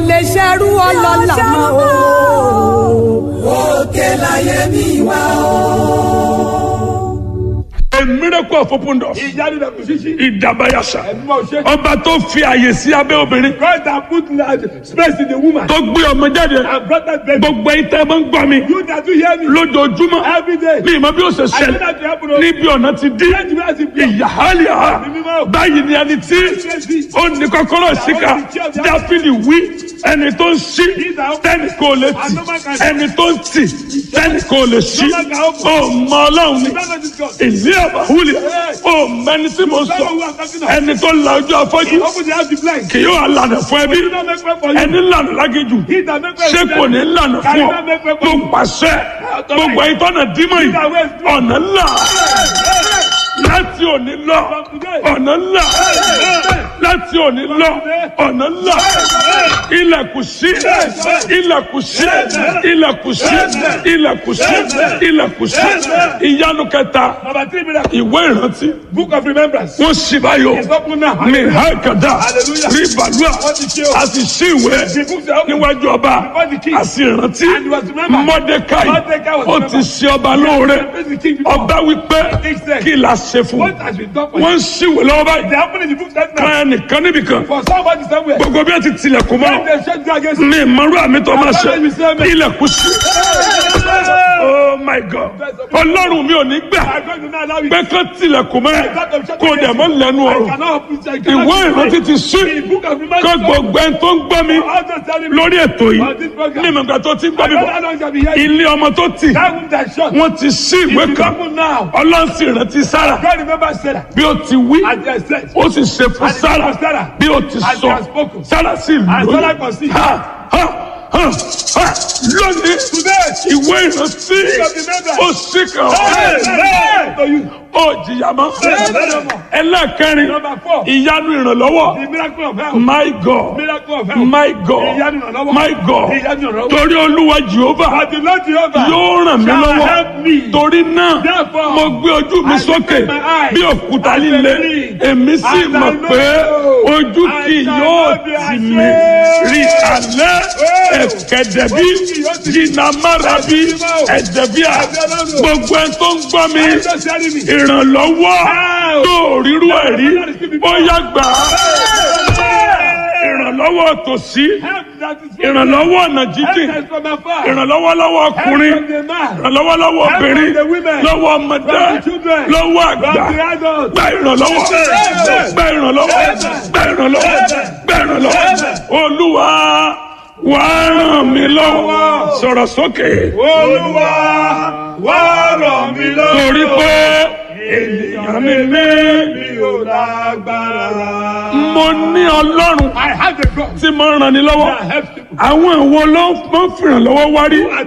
lè ṣerú ọlọ́lá mọ́ o. òkè láyé mi wá o. A miracle of open doors. ìyanu na kò ṣíṣí. Ìdàbàyàṣà. ẹ̀dùnmọ̀ ṣe. Ọba tó fi àyè sí abẹ́ obìnrin. God that put large space in the woman. Tó gbé ọmọ jáde. and brought that baby. Gbogbo ẹ̀yin tẹ́ ẹ máa ń gbọ́ mi. you that do hear me. Lójoojúmọ́. every day. Ní ìmọ̀ bí ó ṣe I know ṣẹlẹ̀. that you happen o. Níbi ọ̀nà ti dí. Let me ask you. Ìyàhálìá. Báyìí ni ẹni tí ó ní kọ́kọ́rọ́ síkà. Dáfídì wí ẹni tó ń ṣí tẹ́nì kò lè tì. Ẹni tó ń tì tẹ́nì kò lè ṣí. Ó mọ Ọlọ́run ni. Ìlú àbáwúlẹ̀. Ó mẹni tí mo sọ. Ẹni tó la ojú afọ́jú. open the house to blind. Kì yóò lànà fún ẹbí. he don't make way for you. Ẹni lànà lágéjù. he that make way Ṣé for kò you. ní lànà fún ọ? Mo pàṣẹ. Gbogbo ẹ̀yin tọ́nà dímọ̀ yìí. Ọ̀nà ńlá. Láti òní lọ. Ọ̀nà ńlá. Láti òní lọ. Ọ̀nà ńlá. Ilẹ̀kùn sí. Ilẹ̀kùn sí. Ilẹ̀kùn sí. Ilẹ̀kùn sí. Ilẹ̀kùn sí. Ìyanu kẹta. number three miracle. Ìwé ìrántí. book of remembrance. Wọ́n ṣì báyọ̀. it's open now. Mi hákàdá. Hallelujah. Rí bàlúà. Wọ́n ti ṣe o. A sì ṣí ìwé the books are open. níwájú ọba. Before the king. A sì rántí. And he was remembered. Mọ́dékáì. Mordecai was Ó ti remembered. ṣe ọba lóore. Praise the king before. Ọba wípé He said, kí la ṣe fún what un. has been done for you. Wọ́n ń ṣíwèé lọ́wọ́ báyìí. they happen in the book that now. Kan ẹnìkan níbìkan. for somebody somewhere. Gbogbo bí wọ́n ti tilẹ̀kùn when mọ́. they shut you against you. Mi ìmọ̀rú àmì tó máa ṣe. Àbájáde ìṣe mi. Ilẹ̀kùn sí. Oh my God. Ọlọ́run mi ò ní gbà I'm going to not allow you. pé kán tilẹ̀kùn mọ́ ẹ̀ kó o dẹ̀ mọ́ lẹ́nu I ọ̀rọ̀. cannot open I cannot Ìwé open ìrántí ti sí. The book of remembrance. Kó gbogbo ẹni tó ń gbọ́ mi All those telling me. lórí ètò yìí On this program. ní ìmọ̀gbà tó ti ń gbọ́ I mi don't bọ̀. know how long shall be here. Ilé ọmọ tó tì That room that shut. wọ́n ti sí ìwé It's kan. open now. Ọlọ́run sì rántí Sára God remember Sarah. bí ó ti wí As they said. ó sì ṣe fún And it Sára was Sarah. bí ó ti As sọ they have spoken. Sára sì And Sarah lóyún. conceived. Ha ha ha ha lónìí Today. ìwé ìrántí of remembrance. ó sì kàn Hey, ọ́ hey, to you. ó jìyà mọ́. Hey. ẹlẹ́kẹrin Number four. ìyanu ìrànlọ́wọ́. The miracle of health. My God. Miracle of health. My God. Ìyanu ìrànlọ́wọ́. My God. Ìyanu ìrànlọ́wọ́. Torí Olúwa Jehova But the Lord Jehovah yóò ràn mí shall lọ́wọ́. help me. Torí náà Therefore, mo gbé ojú mi I sókè lift my eyes bí òkúta and líle. believe. Èmi sì And I mọ̀ know pé ojú I kì shall yóò not be tì ashamed. mí. Rí alẹ́ ẹ̀kẹ́dẹ̀bí Ojú kì yóò tì mí. jìnnàmárabi ẹ̀dẹ̀bíà gbogbo ẹ̀ tó ń gbọ́ mi I'm just telling me. ìrànlọ́wọ́ Wow. tó ríru ẹ̀rí ó yá gbà á. ìrànlọ́wọ́ tòsí Help that is from ìrànlọ́wọ́ ọ̀nà jíjìn Help us from afar. ìrànlọ́wọ́ lọ́wọ́ Help ọkùnrin from the man. ìrànlọ́wọ́ lọ́wọ́ Help obìnrin from the women. lọ́wọ́ ọmọdé From the children. lọ́wọ́ From àgbà the adults. gba ìrànlọ́wọ́ Amen. gba ìrànlọ́wọ́ Amen. gba ìrànlọ́wọ́ Amen. gba ìrànlọ́wọ́ Amen. olúwa wà á ràn mí lọ́wọ́ sọ̀rọ̀ sókè Olúwa wá ràn mí lọ́wọ́. torí pé ènìyàn mi ní mi ò lágbára. mo ní ọlọ́run I have a God tí mo ràn ní lọ́wọ́ that helps people. àwọn ìwo ló ń fìrànlọ́wọ́ wárí